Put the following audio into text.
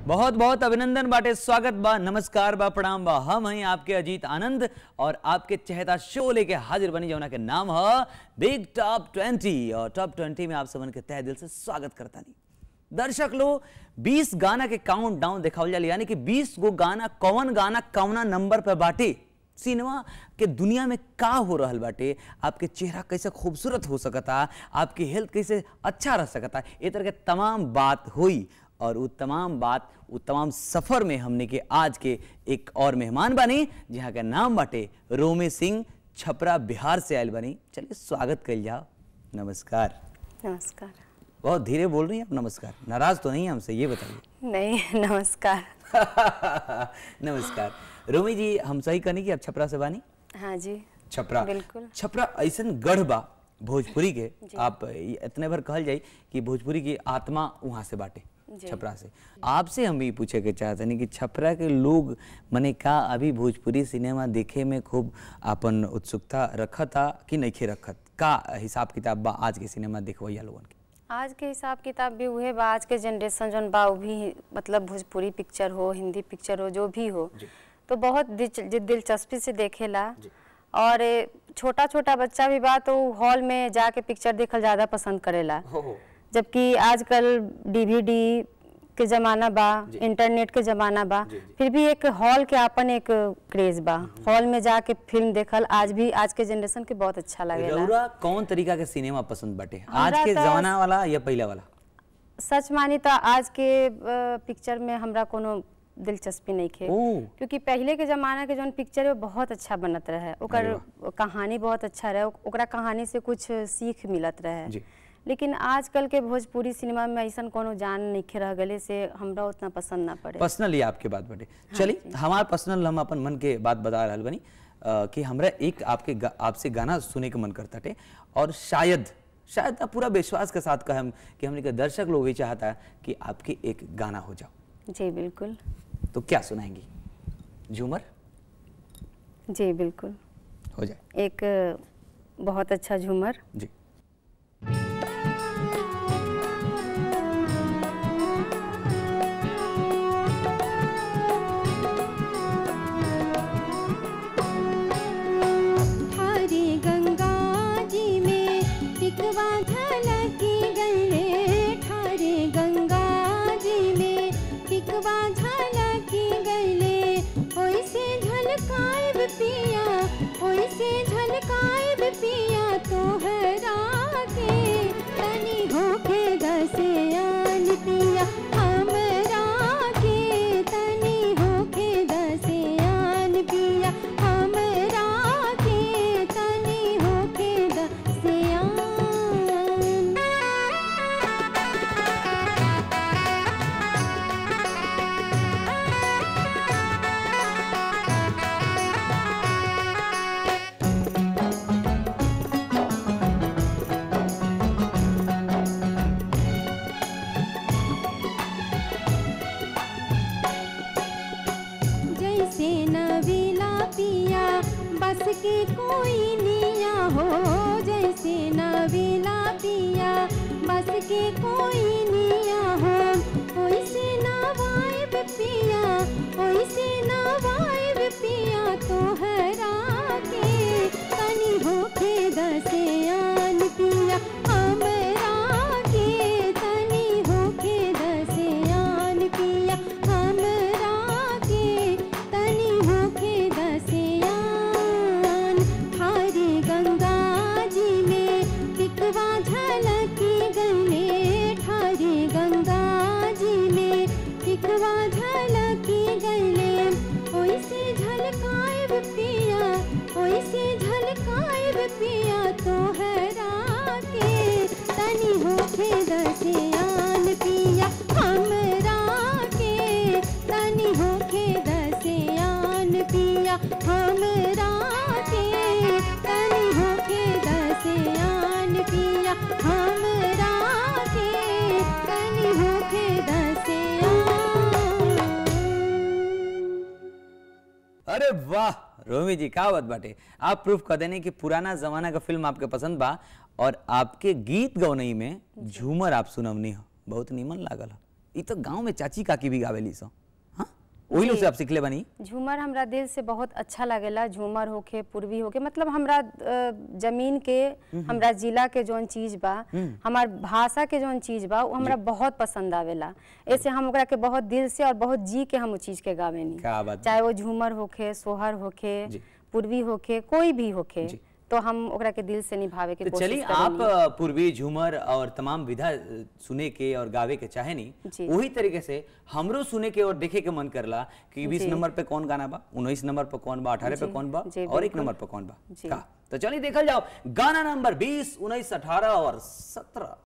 बहुत बहुत अभिनंदन बाटे स्वागत बा नमस्कार बा प्रणाम बा हम हैं आपके अजीत आनंद और आपके चहेता शो लेके हाजिर बनी जमुना के नाम है बिग टॉप ट्वेंटी और टॉप ट्वेंटी में आप सबन के तहे दिल से स्वागत करता नहीं दर्शक लोग 20 गाना के काउंट डाउन दिखावल जाए यानी कि 20 गो गाना कौन गाना कौना नंबर पे बाटे सिनेमा के दुनिया में का हो रहल बाटे आपके चेहरा कैसे खूबसूरत हो सकता आपकी हेल्थ कैसे अच्छा रह सकता ए तरह के तमाम बात हुई और वो तमाम बात वो तमाम सफ़र में हमने के आज के एक और मेहमान बनी जहाँ का नाम बाटे रोमे सिंह छपरा बिहार से आयल बनी चलिए स्वागत कर जाओ नमस्कार नमस्कार बहुत धीरे बोल रही हैं आप नमस्कार नाराज तो नहीं हैं हमसे ये बताइए नहीं नमस्कार नमस्कार रोमी जी हम सही कहनी कि आप छपरा से बानी हाँ जी छपरा बिल्कुल। छपरा ऐसन गढ़ बा भोजपुरी के आप इतने भर कहल जाई कि भोजपुरी की आत्मा वहां से बाटे छपरा से आपसे हम ये पूछे के चाहते नहीं कि छपरा के लोग मने का अभी भोजपुरी सिनेमा देखे में खूब अपन उत्सुकता रखता कि नहीं रखत का हिसाब किताब बा आज के सिनेमा देखवैया लोगन के आज के हिसाब किताब भी उहे बा आज के जनरेशन जौन बा वो भी मतलब भोजपुरी पिक्चर हो हिंदी पिक्चर हो जो भी हो तो बहुत दिल- दि- दिलचस्पी से देखेला और छोटा छोटा बच्चा भी बा तो हॉल में जाके पिक्चर देखल ज़्यादा पसंद करेला जबकि आजकल डीवीडी के जमाना बा इंटरनेट के जमाना बा फिर भी एक हॉल के अपन एक क्रेज बा हॉल में जाके फिल्म देखल आज भी आज के जनरेशन के बहुत अच्छा लगेला रउरा कौन तरीका के सिनेमा पसंद बाटे आज हमरा के तो- जमाना वाला या पहला वाला सच मानी तो आज के अ, पिक्चर में हमरा कोनो दिलचस्पी नहीं खे ओ। क्योंकि पहले के जमाना के जौन पिक्चर है वो बहुत अच्छा बनत रहे ओकर कहानी बहुत अच्छा रहे ओक- ओकरा कहानी से कुछ सीख मिलत रहे जी। लेकिन आजकल के भोजपुरी सिनेमा में ऐसा कोनो जान नहीं खे रह गले से हमरा उतना पसंद ना पड़े पर्सनली आपके बात बाटे चलिए हमार पर्सनल हम अपन मन के बात बता रहल बनी अ, कि हमरा एक आपके गा, आपसे गाना सुने के मन करता टे और शायद शायद ना पूरा विश्वास के साथ कहम कि हमने के दर्शक लोग भी चाहता है कि आपके एक गाना हो जाओ जी बिल्कुल तो क्या सुनाएंगी झूमर जी बिल्कुल हो जाए एक अ, बहुत अच्छा झूमर जी हरे गंगा जी में टिकवा झलकी गले ठारे गंगा जी में टिकवा झलकी गले ओइसे झलकाइब पिया ओइसे झलकाइब पिया तोहरा के तनी होके दसियान पिया हमरा के तनी होके दसियान पिया हमरा के तनी होके दसियान जैसे नवीला पिया बस के कोई निया हो जैसे नवीला पिया बस के कोई निया हो ओइसे नवाइब पिया ओइसे नवाइब पिया तोहरा के तनी होके दसियान पिया हमरा के तनी होके दसियान पिया हमरा के तनी होके दसियान हरे गंगा जी में टिकवा झलकी गले ठारे गंगा जी में टिकवा झलकी गले ओइसे झलकाइब पिया ओइसे झलकाइब पिया तोहरा के तनी होके दसियान पिया हमरा के तनी होके दसियान पिया हमरा के तनी होके दसियान पिया हमरा के तनी होके दसियान अरे वाह रोमी जी का बात बाटे आप प्रूफ कर देने कि पुराना जमाना का फिल्म आपके पसंद बा और आपके गीत गौनई में झूमर आप सुनवनी हो बहुत नीमन लागल हो ई तो गांव में चाची काकी भी गावेली सो हाँ वही लोग से आप सीखले बनी झूमर हमरा दिल से बहुत अच्छा लागेला झूमर होके पूर्वी होके मतलब हमरा अ, जमीन के हमरा जिला के जौन चीज बा हमार भाषा के जौन चीज बा वो हमरा बहुत पसंद आवेला ऐसे हम ओकरा के बहुत दिल से और बहुत जी के हम उ चीज के गावेनी क्या बात चाहे वो झूमर होके सोहर होके जी। पूर्वी होके कोई भी होके जी। तो हम ओकरा के दिल से निभावे के तो कोशिश चलिए करेनी। आप अ, पूर्वी झूमर और तमाम विधा अ, सुने के और गावे के चाहे नहीं जी। वही तरीके से हमरो सुने के और देखे के मन करला कि बीस जी। नंबर पे कौन गाना बा उन्नीस नंबर पे कौन बा अठारह पे जी, कौन बा जी, और एक बिल्कुल। नंबर पे कौन बा जी। का तो चलिए देखल जाओ गाना नंबर बीस उन्नीस अठारह और सत्रह